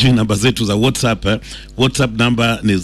sijui namba zetu za WhatsApp. eh. WhatsApp namba ni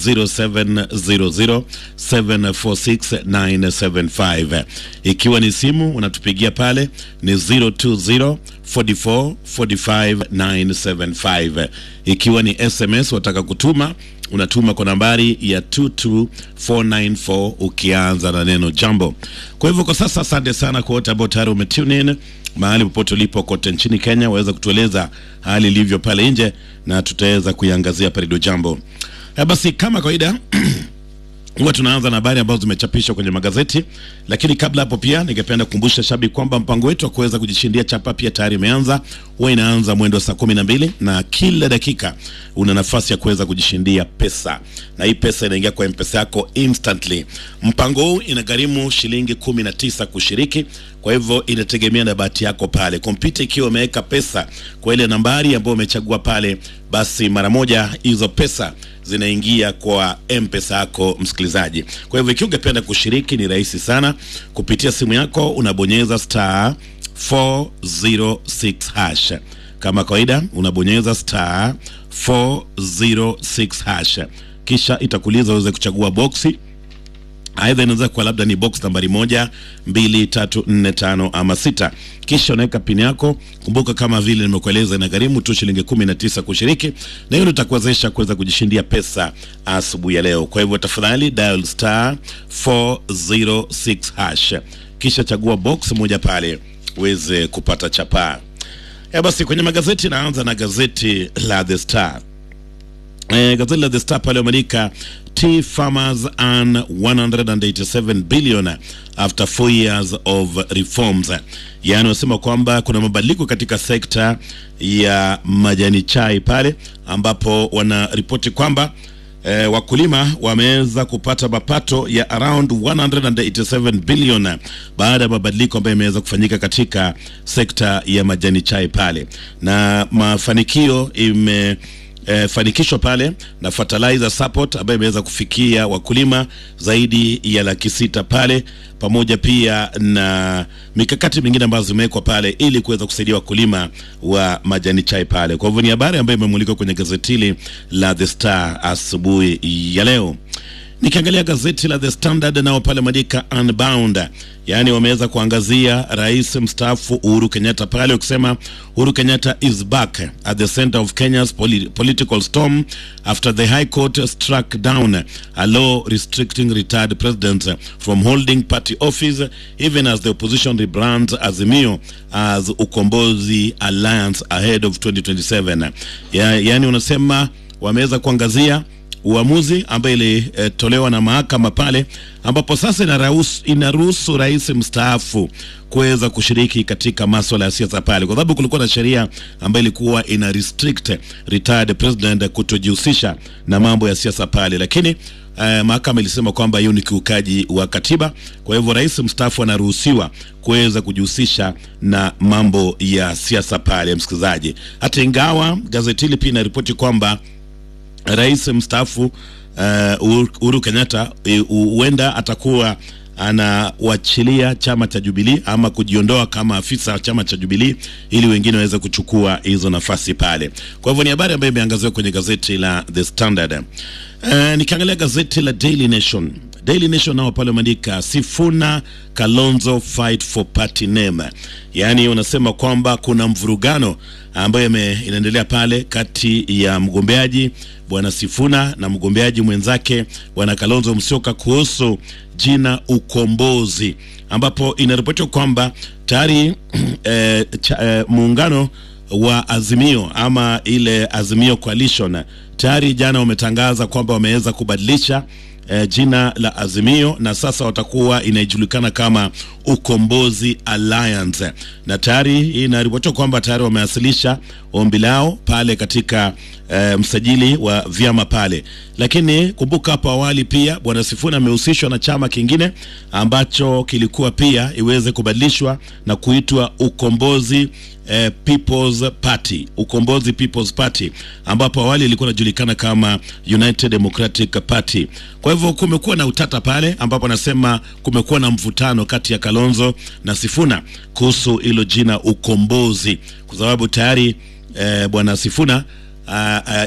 0700746975 ikiwa ni simu unatupigia pale ni 020 44 45 975 ikiwa ni SMS wataka kutuma unatuma kwa nambari ya 22494 ukianza na neno jambo. Kwa hivyo kwa sasa, asante sana kwa wote ambao tayari umetune in mahali popote ulipo kote nchini Kenya, waweza kutueleza hali ilivyo pale nje na tutaweza kuiangazia pale jambo. Eh, Basi kama kawaida huwa tunaanza na habari ambazo zimechapishwa kwenye magazeti, lakini kabla hapo pia ningependa kukumbusha shabiki kwamba mpango wetu wa kuweza kujishindia chapa pia tayari imeanza. Huwa inaanza mwendo wa saa kumi na mbili na kila dakika una nafasi ya kuweza kujishindia pesa, na hii pesa inaingia kwa mpesa yako instantly. Mpango huu inagharimu shilingi kumi na tisa kushiriki, kwa hivyo inategemea na bahati yako pale. Kompyuta ikiwa umeweka pesa kwa ile nambari ambayo umechagua pale, basi mara moja hizo pesa zinaingia kwa mpesa yako msikilizaji. Kwa hivyo ikiwa ungependa kushiriki, ni rahisi sana. Kupitia simu yako unabonyeza star 406 hash. Kama kawaida unabonyeza star 406 hash, kisha itakuuliza uweze kuchagua boksi aidha inaweza kuwa labda ni box nambari moja mbili tatu nne tano ama sita kisha unaweka pini yako kumbuka kama vile nimekueleza inagharimu tu shilingi kumi na tisa kushiriki na hiyo ndio itakuwezesha kuweza kujishindia pesa asubuhi ya leo kwa hivyo tafadhali dial star 406 hash kisha chagua box moja pale uweze kupata chapaa ya basi kwenye magazeti naanza na gazeti la the star Eh, gazeti la The Star pale wameandika tea farmers earn 187 billion after four years of reforms. Yaani wanasema kwamba kuna mabadiliko katika sekta ya majani chai pale ambapo wanaripoti kwamba eh, wakulima wameweza kupata mapato ya around 187 billion baada ya mabadiliko ambayo yameweza kufanyika katika sekta ya majani chai pale, na mafanikio ime eh, fanikishwa pale na fertilizer support ambayo imeweza kufikia wakulima zaidi ya laki sita pale, pamoja pia na mikakati mingine ambazo zimewekwa pale ili kuweza kusaidia wakulima wa majani chai pale. Kwa hivyo ni habari ambayo imemulikwa kwenye gazeti hili la The Star asubuhi ya leo. Nikiangalia gazeti la The Standard nao pale maandika unbound, yaani wameweza kuangazia rais mstaafu Uhuru Kenyatta pale wakisema Uhuru Kenyatta is back at the center of Kenya's poli political storm after the High Court struck down a law restricting retired presidents from holding party office even as the opposition rebrands Azimio as Ukombozi Alliance ahead of 2027. Ya, yaani unasema wameweza kuangazia uamuzi ambayo ilitolewa na mahakama pale ambapo sasa inaruhusu, inaruhusu rais mstaafu kuweza kushiriki katika maswala ya siasa pale, kwa sababu kulikuwa na sheria ambayo ilikuwa ina restrict retired president kutojihusisha na mambo ya siasa pale, lakini eh, mahakama ilisema kwamba hiyo ni kiukaji wa katiba. Kwa hivyo rais mstaafu anaruhusiwa kuweza kujihusisha na mambo ya siasa pale, msikilizaji, hata ingawa gazeti hili pia inaripoti kwamba rais mstaafu uh, Uhuru Kenyatta huenda uh, atakuwa anawachilia chama cha Jubilee ama kujiondoa kama afisa wa chama cha Jubilee ili wengine waweze kuchukua hizo nafasi pale. Kwa hivyo ni habari ambayo imeangaziwa kwenye gazeti la The Standard. Uh, nikiangalia gazeti la Daily Nation Daily Nation nao pale wameandika Sifuna Kalonzo fight for party name, yaani unasema kwamba kuna mvurugano ambayo inaendelea pale kati ya mgombeaji bwana Sifuna na mgombeaji mwenzake bwana Kalonzo Musyoka kuhusu jina Ukombozi, ambapo inaripotiwa kwamba tayari eh, eh, muungano wa Azimio ama ile Azimio Coalition tayari jana wametangaza kwamba wameweza kubadilisha eh, jina la Azimio na sasa watakuwa inajulikana kama Ukombozi Alliance, na tayari inaripotiwa kwamba tayari wamewasilisha ombi lao pale katika eh, msajili wa vyama pale. Lakini kumbuka hapo awali pia bwana Sifuna amehusishwa na chama kingine ambacho kilikuwa pia iweze kubadilishwa na kuitwa Ukombozi eh, People's Party, Ukombozi People's Party, ambapo awali ilikuwa inajulikana kama United Democratic Party. Kwa hivyo kumekuwa na utata pale, ambapo anasema kumekuwa na mvutano kati ya Kalonzo na Sifuna kuhusu hilo jina Ukombozi, kwa sababu tayari eh, bwana Sifuna Uh, uh,